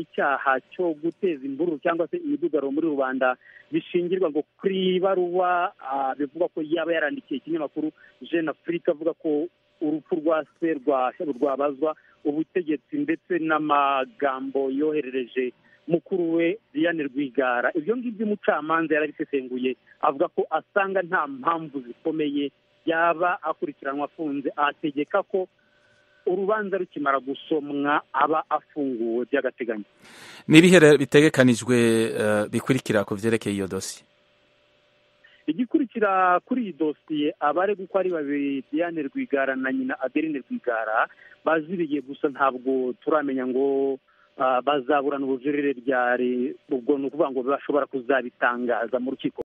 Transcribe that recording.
icyaha cyo guteza imvururu cyangwa se imidugaro muri rubanda bishingirwa ngo kuri ibaruwa bivuga ko yaba yarandikiye ikinyamakuru jeune afurika avuga ko urupfu rwa se rwa rwabazwa ubutegetsi ndetse n'amagambo yoherereje mukuru we Diane rwigara ibyo ngibyo umucamanza yarabisesenguye avuga ko asanga nta mpamvu zikomeye yaba akurikiranwa afunze ategeka ko urubanza rukimara gusomwa aba afunguwe by'agateganyo ni ibihe bitegekanijwe bikurikira ku byerekeye iyo dosiye igikurikira kuri iyi dosiye abari uko ari babiri Diane Rwigara na nyina aderine rwigara baziriye gusa ntabwo turamenya ngo bazaburana ubujurire bwari ubwo ni ukuvuga ngo bashobora kuzabitangaza mu rukiko